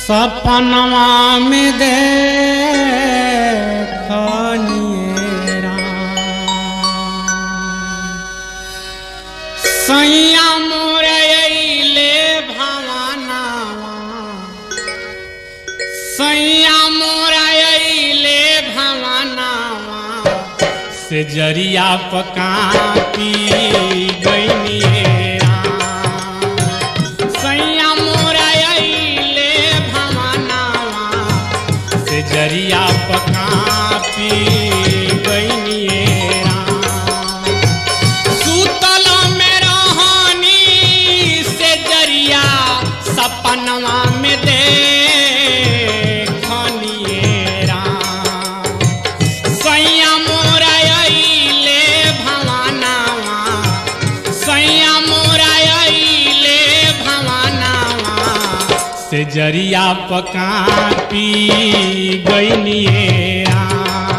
सपनवा में देखनिए सैया मोरे अइले भवानावा सैया मोरा अइले भवानावा से जरिया पका पी गइनिए सैया मोरा अइले भवानावा से जरिया पका पी गइनिए सुतल में रहनी से जरिया सपनवा में देखनिए राम सैया मोरा अइले भवानावा सैया मोरा अइले भवानावा से जरिया पका पी गइनिए राम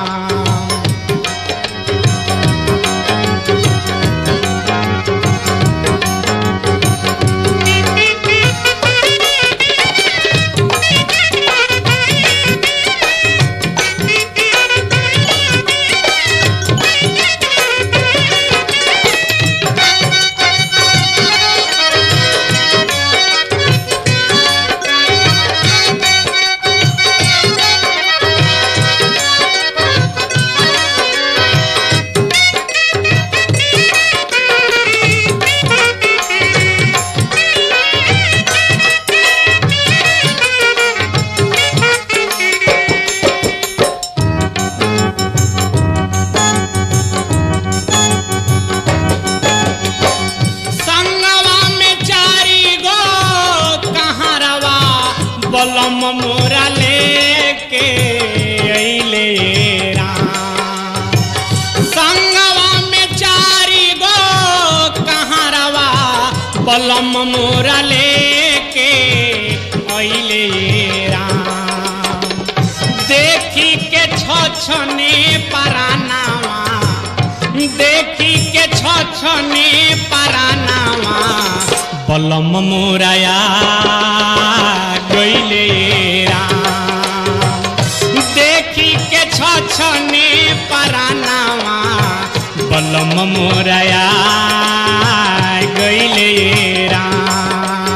संगवा में चारी गो कहारवा बलम मोरा लेके अइले राम संगवा में चारी गो कहारवा बलम मोरा लेके अइले राम देखी के छछने परानावा देखी के छछने परानावा बलम मोराया गइले राम देखी के छछने परानावा बलम मोराया गइले राम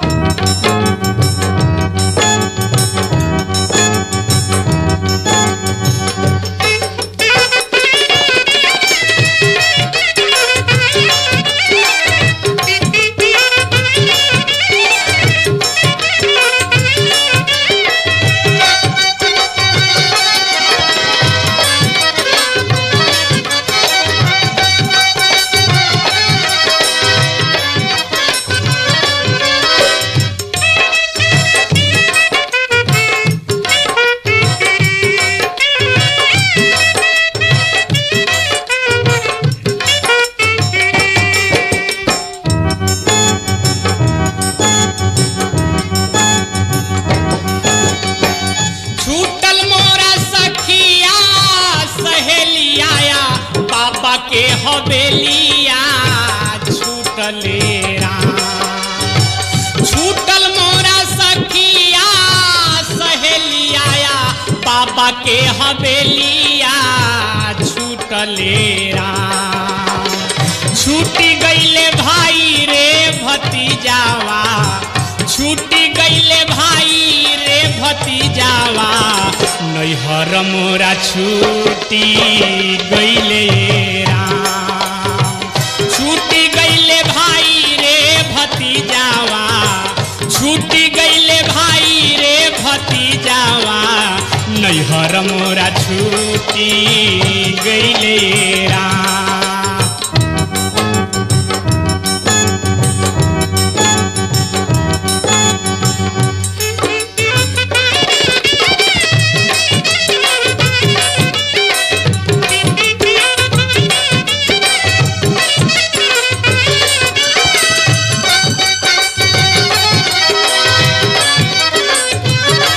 छूटल मोरा सखिया सहेलिया बाबा के हवेलिया छूटले राम छूटल मोरा सखिया सहेलिया बाबा के हवेलिया छूटले राम छूटी गईले भाई रे भतीजावा छूटी गईले भाई रे भतीजावा नैहर मोरा छूटी गईले राम छूटी गईले भाई रे भतीजावा छूटी गईले भाई रे भतीजावा नैहर मोरा छूटी गईले राम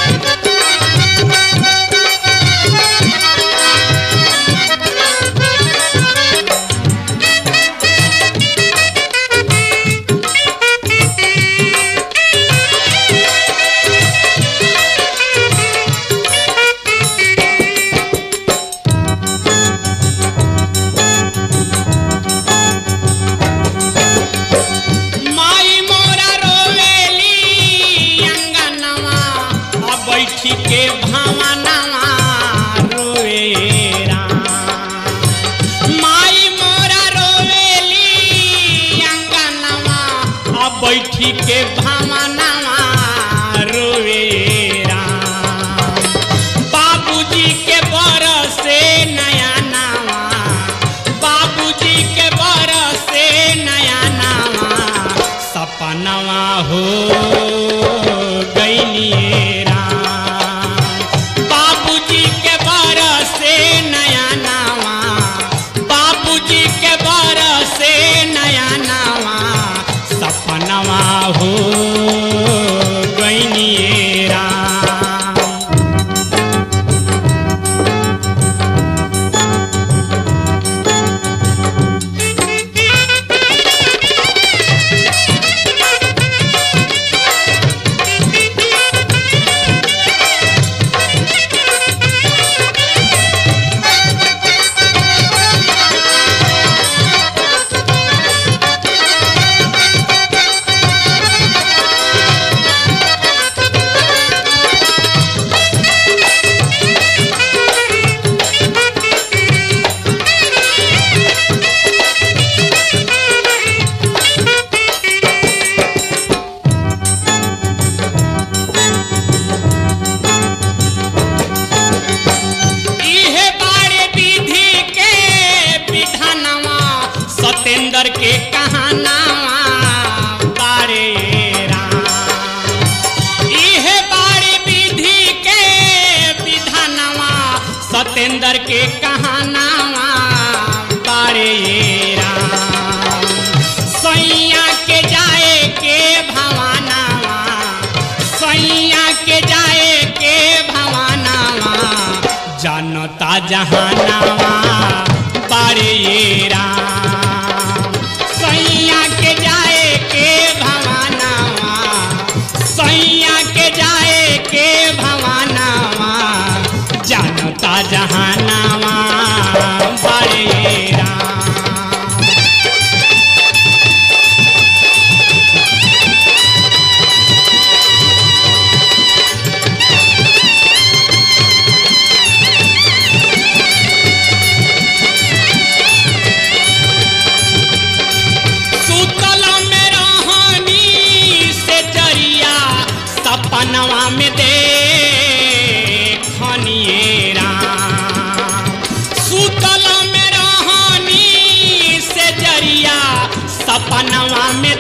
Thank you. बैठी के भावनावा रोए राम माई मोरा रोवेली अंगनवा अब बैठी के भावनावा रोवे राम बाबूजी के बरसे नया नावा बाबूजी के बरसे नया नावा सपनवा हो गइलिए राम बाबूजी के बरसे नया नावा बाबूजी के बरसे नया नावा सपनवा हो गइलिए राम इहे बारे विधि के विधानवा सतेंद्र के कहानावा बारे राम इहे बारे विधि के विधानवा सतेंद्र के कहानावा बारे राम सैया के जाए के भवानावा सैया के जाए के भवानावा जनता जहानावा बारे राम सैया के जाए के भवानावा सैया के जाए के भवानावा जनता जहानावा बारे राम सुतल में रहनी से जरिया सपनवा में देखनिए राम सुतल में रहनी से जरिया सपनवा में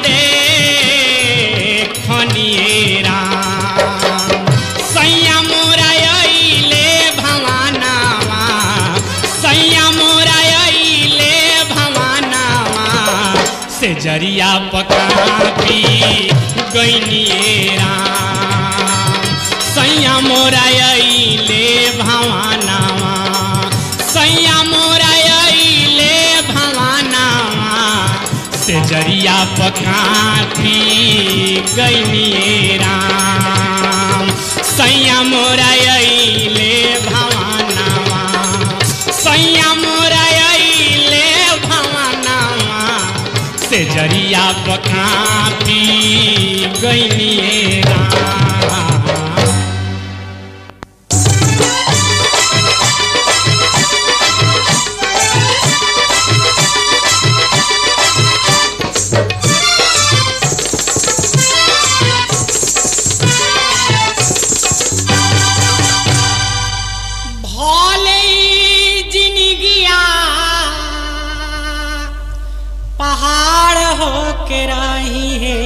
देखनिए राम सैया मोरा अइले भवानावा सैया मोरा अइले भवानावा से जरिया पकापी गइनिए राम सैया मोरा अइले भवानावा सैया मोरा अइले भवानावा से जरिया पकापी गइनिए राम सैया मोरा अइले भवानावा सैया मोरा अइले भवानावा से जरिया पकापी गइनिए राम भले ही जिनगिया पहाड़ हो के रही है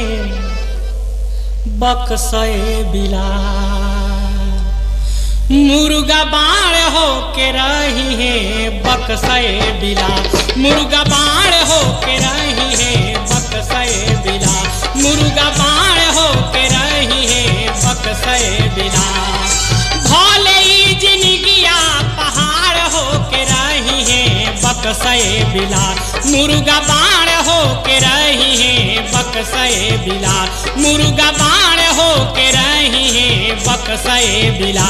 बक्सए बिला मुर्गा बाण हो के रही है बक्सए बिला मुर्गा बाण हो के रही है बक्सए बिला मुर्गा बाण हो के रही है बक्सए बिला भले ही जिनगिया पहाड़ हो के रही है बक्सए बिला मुर्गा बाण हो के रही है बक्सए बिला मुर्गा बाण हो के रही है बक्सए बिला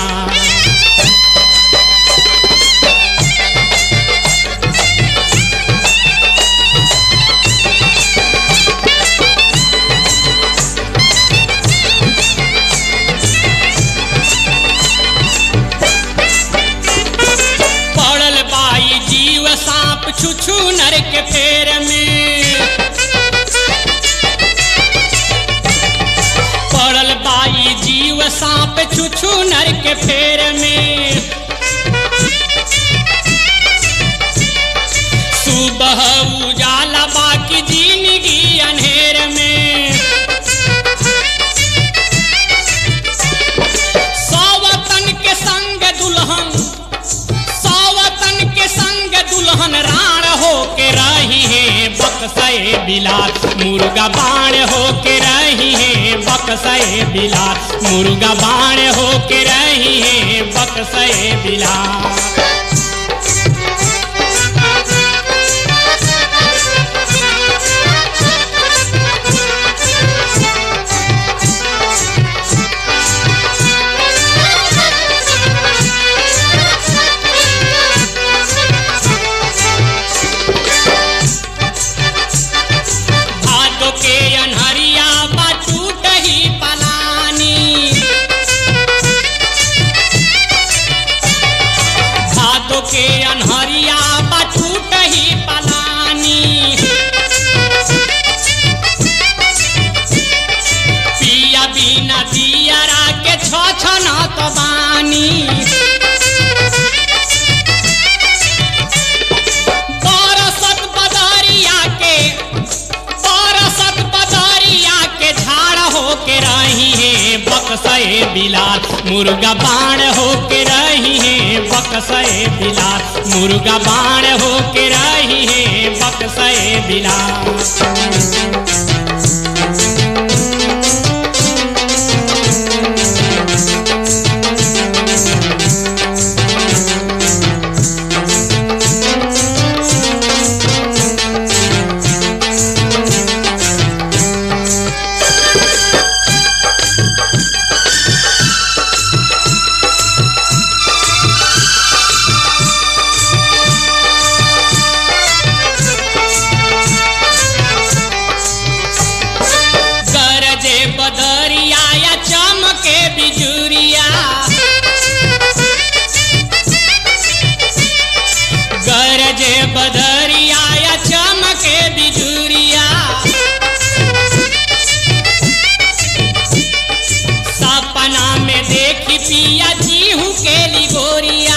छुछु नर के फेर में पड़ल बाई जीव सांप छुछु नर के फेर में सुबह उजाला बाकी जिंदगी अंधेर में सौवतन के संग दुल्हन सौवतन के संग दुल्हन राण हो के रही है बक्सए बिलास मुर्गा बाण हो के रही है बक्सए बिलास मुर्गा बाण हो के रही है बक्सए बिलास भादो के अनहरिया बा टूट ही पलानी भादो के अनहरिया बा टूट ही पलानी पिया बिना दियरा के छ छ न तो बानी बरसत बदरिया के बरसत बदरिया के झाड़ हो के रही है बक्सए बिलास मुर्गा बाण हो के रही है बक्सए बिलास मुर्गा बाण हो के रही है बक्सए बिलास गरजे बदरिया या चमके बिजुरिया गरजे बदरिया या चमके बिजुरिया सपना में देखी पिया जीहू के लिगोरिया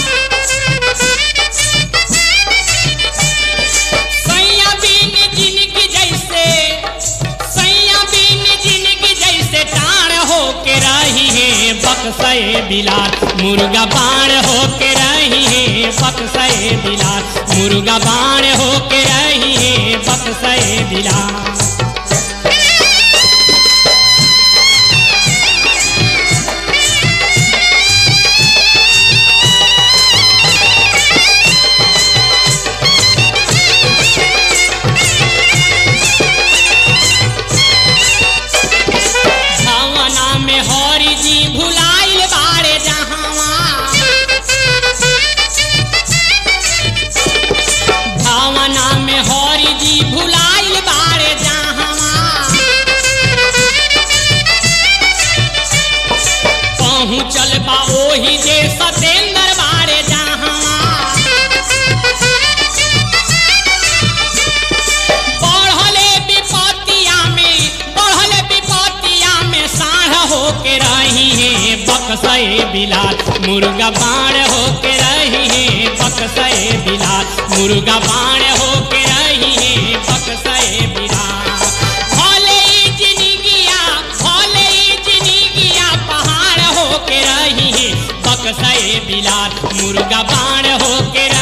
सैया बिन जिनकी जैसे सैया बिन जिनकी जैसे टाण हो के रही है बक्सए बिलास मुर्गा बाण हो के रही है बक्सए बिलास मुर्गा बाण हो के रही है बक्सए बिलास भावना में हरि जी भुलाइल बाड़े जहावा भावना में हरि जी भुलाइल बाड़े जहावा पहुँचल बा ओही जे सतेंद्र बाड़े जहावा बढ़ले विपतिया में बढ़ले विपतिया में साढ़ हो के रही है बक्सए बिलास मुर्गा बाण हो के रही है बक्सए बिलास मुर्गा बाण हो के रही है बक्सए बिलास भले ही जिंदगिया भले ही जिंदगिया पहाड़ हो के रही है बक्सए बिलास मुर्गा बाण हो के